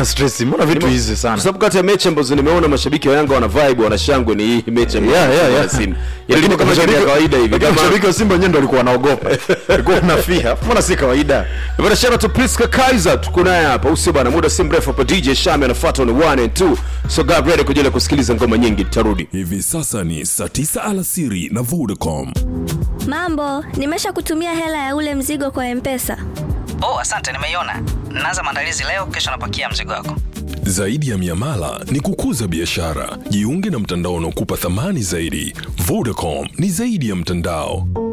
mbona stress mbona vitu hizi kwa sana sababu kati ya mechi ambazo nimeona mashabiki wa Yanga wana vibe wana shangwe ni hii mechi ya Yeah, yeah, yeah. Simba. Yaani kama shangwe ya kawaida hivi Lakini kama mashabiki wa Simba wenyewe ndio walikuwa wanaogopa walikuwa wanafia mbona si kawaida Bwana shout out to Priska Kaiser tuko naye hapa. Usio bana muda si mrefu hapa DJ Shami anafuata on 1 and 2. So get ready kwa ajili ya kusikiliza ngoma nyingi tutarudi. Hivi sasa ni saa 9 alasiri na Vodacom. Mambo, nimesha kutumia hela ya ule mzigo kwa Mpesa. Oh, asante, nimeiona. Naanza maandalizi leo, kesho napakia mzigo wako. Zaidi ya miamala ni kukuza biashara. Jiunge na mtandao unaokupa thamani zaidi. Vodacom ni zaidi ya mtandao.